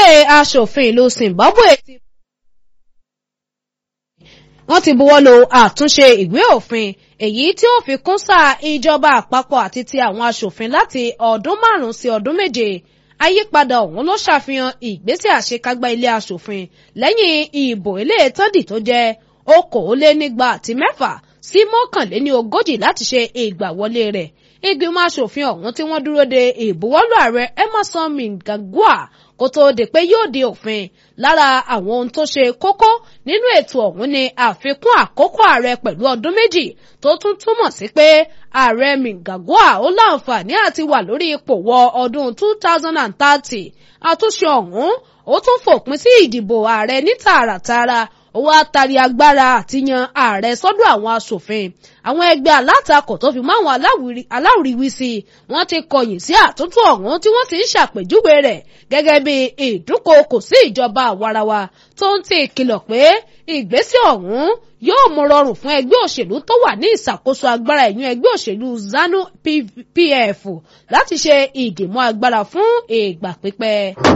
aṣòfin ìlú Zimbabwe ti wọ́n ti buwọ́lu àtúnṣe ìwé òfin èyí tí ó fi kún sáà ìjọba àpapọ̀ àti ti àwọn aṣòfin láti ọdún márùn-ún sí ọdún méje àyípadà ọ̀hún ló ṣàfihàn ìgbésẹ̀ àṣekágbá ilé aṣòfin lẹ́yìn ìbò eléyètọ́dì tó jẹ́ okòólénígba àti mẹ́fà sí mọ́kànléní ogójì láti ṣe ìgbàwọlé rẹ̀ ìgbìmọ̀ aṣòfin ọ̀hún tí wọ́n dúró de ìbuwọ́lù ààrẹ Emerson Mnangagwa kó tó di pé yóò di òfin lára àwọn ohun tó ṣe kókó nínú ètò ọ̀hún ni àfikún àkókò ààrẹ pẹ̀lú ọdún méjì tó tún túmọ̀ sí pé ààrẹ Mnangagwa ó láǹfààní àti wà lórí ipò wọ ọdún 2030 àtúnṣe ọ̀hún ó tún fòpin sí ìdìbò ààrẹ ní tààràtààrà ó wá tari agbára àti yan ààrẹ sọ́dọ̀ àwọn aṣòfin àwọn ẹgbẹ́ alátakò tó fi mọ́ àwọn aláwìrìwísí wọ́n ti kọ̀yìn sí àtúntò ọ̀hún tí wọ́n sì ń ṣàpèjúwe rẹ̀ gẹ́gẹ́ bí ìdúnkokò sí ìjọba àwarawa tó ń ti ìkìlọ̀ pé ìgbésẹ̀ ọ̀hún yóò mú rọrùn fún ẹgbẹ́ òṣèlú tó wà ní ìṣàkóso agbára ẹ̀yún ẹgbẹ́ òṣèlú ZANU PF láti ṣe ìdìmọ́ agbára fún ìgbà pípẹ́.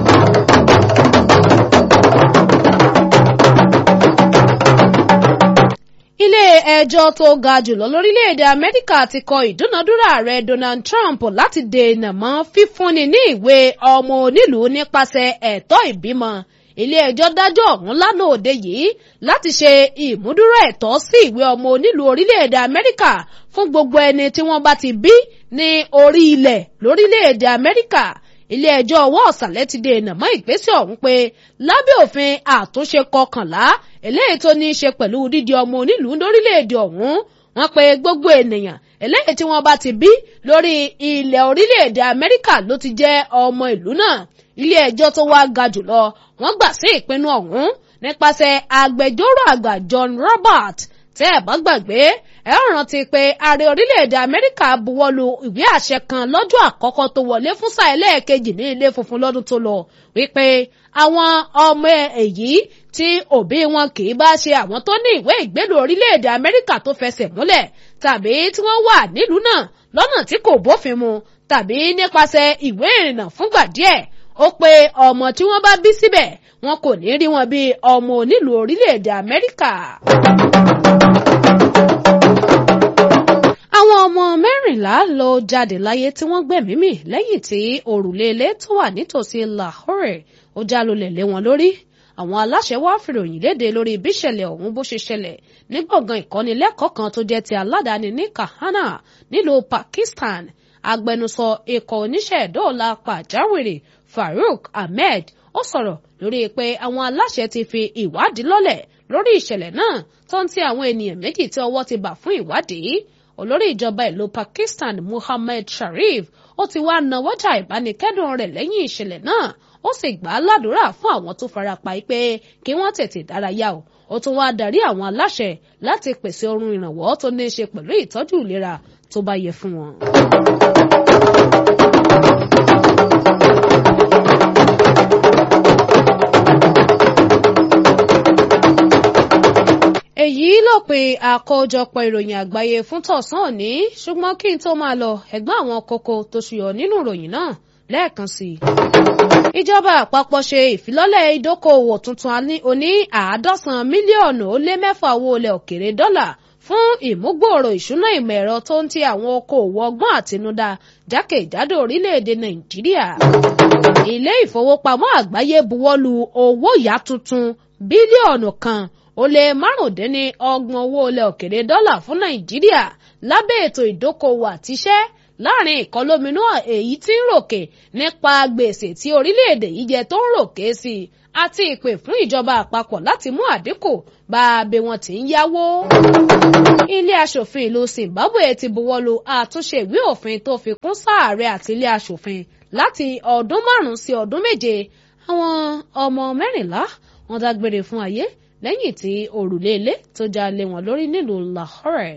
ilé ẹjọ́ tó ga jùlọ lórílẹ̀‐èdè amẹ́ríkà ti kọ ìdúnadúrà ààrẹ donald trump láti dènà mọ́ fífúnni ní ìwé ọmọ onílùú nípasẹ̀ ẹ̀tọ́ ìbímọ ilé ẹjọ́ dájọ́ ọ̀hún lánàá òde yìí láti ṣe ìmúdúró ẹ̀tọ́ sí ìwé ọmọ onílùú orílẹ̀‐èdè amẹ́ríkà fún gbogbo ẹni tí wọ́n bá ti bí ní orí ilẹ̀ lórílẹ̀‐èdè amẹ́ríkà ilé ẹjọ́ ọwọ́ ọ̀sàlẹ̀ ti dènà mọ́ ìgbésẹ̀ ọ̀hún pé lábẹ́ òfin àtúnṣe kọkànlá eléyìí tó ní í ṣe pẹ̀lú dídi ọmọ onílùú lórílẹ̀‐èdè ọ̀hún wọ́n pe gbogbo ènìyàn eléyìí tí wọ́n bá ti bí lórí ilẹ̀ orílẹ̀‐èdè amẹ́ríkà ló ti jẹ́ ọmọ ìlú náà ilé ẹjọ́ tó wá ga jùlọ wọ́n gbà sí ìpinnu ọ̀hún nípasẹ̀ agbẹjọ́rò àgbà John Robert tẹ́ ẹ̀ bá gbàgbé ẹ rántí pé ààrẹ orílẹ̀-èdè amẹ́ríkà buwọ́lu ìwé àṣẹ kan lọ́jọ́ àkọ́kọ́ tó wọlé fún sáà ẹlẹ́ẹ̀kejì ní ilé funfun lọ́dún tó lọ wípé àwọn ọmọ èyí tí òbí wọn kì í bá ṣe àwọn tó ní ìwé ìgbélú orílẹ̀-èdè amẹ́ríkà tó fẹsẹ̀ múlẹ̀ tàbí tí wọ́n wà nílùú náà lọ́nà tí kò bófin mu tàbí nípasẹ̀ ìwé ìrìnnà fúngbà díẹ̀ ó pé ọmọ tí wọ́n bá bí síbẹ̀ wọn kò ní rí wọn bí ọmọ onílùú orílẹ̀-èdè amẹ́ríkà. àwọn ọmọ mẹ́rìnlá ló jáde láyé tí wọ́n gbẹ̀mí mì lẹ́yìn tí òrùlé ilé tó wà nítòsí Lahore ó já lulẹ̀ lé wọn lórí àwọn aláṣẹ wá fìròyìn léde lórí bíṣẹ̀lẹ̀ ọ̀hún bó ṣe ṣẹlẹ̀ ní gbọ̀ngàn ìkọ́nilẹ́kọ̀ọ́ kan tó jẹ́ ti aládàáni ní Kahana nílùú Pakistan agbẹnusọ ikọ̀ oníṣẹ́ ìdóòlà pàjáwìrì Farouk Ahmed ó sọ̀rọ̀ lórí pé àwọn aláṣẹ ti fi ìwádìí lọ́lẹ̀ lórí ìṣẹ̀lẹ̀ náà tó ń ti àwọn ènìyàn méjì tí ọwọ́ ti bà fún ìwádìí olórí ìjọba ìlú Pakistan Muhammad Sharif ó ti wá nawọ́jà ìbánikẹ́dùn rẹ̀ lẹ́yìn ìṣẹ̀lẹ̀ náà ó sì gbà á ládùúrà fún àwọn tó farapa pé kí wọ́n tètè dárayá o ó tún wá darí àwọn aláṣẹ láti pèsè ohun ìrànwọ́ tó ní í ṣe pẹ̀lú ìtọ́jú ìlera tó bá yẹ fún wọn. èyí lópin àkójọpọ̀ ìròyìn àgbáyé fún tọ̀sán òní ṣùgbọ́n kí n tó máa lọ ẹ̀gbọ́n àwọn kókó tó ṣùyọ nínú ìròyìn náà lẹ́ẹ̀kan sí i. ìjọba àpapọ̀ ṣe ìfilọ́lẹ̀ ìdókòòwò tuntun oní àádọ́sàn mílíọ̀nù ó lé mẹ́fà owó ilẹ̀ òkèrè dọ́là fún ìmúgbòòrò ìṣúná ìmọ̀ ẹ̀rọ tó ń ti àwọn okòòwò ọgbọ́n àtinúdá jákèjádò orílẹ̀-èdè nàìjíríà. ilé ìfowópamọ́ àgbáyé buwọ́lu owó ìyá tuntun bílíọ̀nù kan ó lé márùndínní ọgbọ̀n owó ilẹ̀ òkèrè dọ́là fún nàìjíríà lábẹ́ ètò ìdókòwò àtiṣẹ́ láàrin ìkọlóminú èyí tí ń ròkè nípa gbèsè tí orílẹ̀-èdè yìí jẹ tó ń ròkè sí i àti ìpè fún ìjọba àpapọ̀ láti mú àdínkù bá a bí wọ́n ti ń yáwó. ilé aṣòfin ìlú Zimbabwe ti buwọ́lu àtúnṣe ìwé òfin tó fi kún sáàrẹ àti ilé aṣòfin láti ọdún márùn-ún sí ọdún méje àwọn ọmọ mẹ́rìnlá wọ́n dágbére fún ayé lẹ́yìn tí òrùlé ilé tó já lé wọn lórí nílùú Lahore.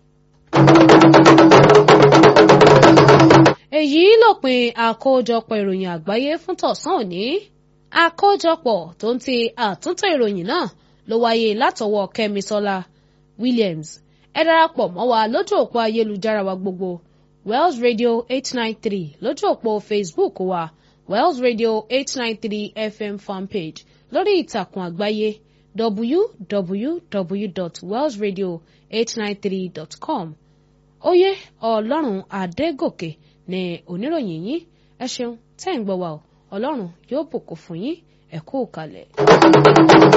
èyí lópin àkójọpọ̀ ìròyìn àgbáyé fún tọ̀sán òní àkójọpọ̀ tó ń ti àtúntò ìròyìn náà ló wáyé látọwọ́ Kẹ́misọ́lá Williams ẹ darapọ̀ mọ́ wa lójú òpó ayélujára wa gbogbo Wells Radio eight nine three lójú òpó Facebook wa Wells Radio eight nine three FM fanpage lórí ìtàkùn àgbáyé www.wellsradio893.com oyè ọlọ́run adégòkè ní oníròyìn yín ẹ ṣeun tẹ́ ń gbọ́ wa ọ ọlọ́run yóò bùkún fún yín ẹ kú kalẹ̀.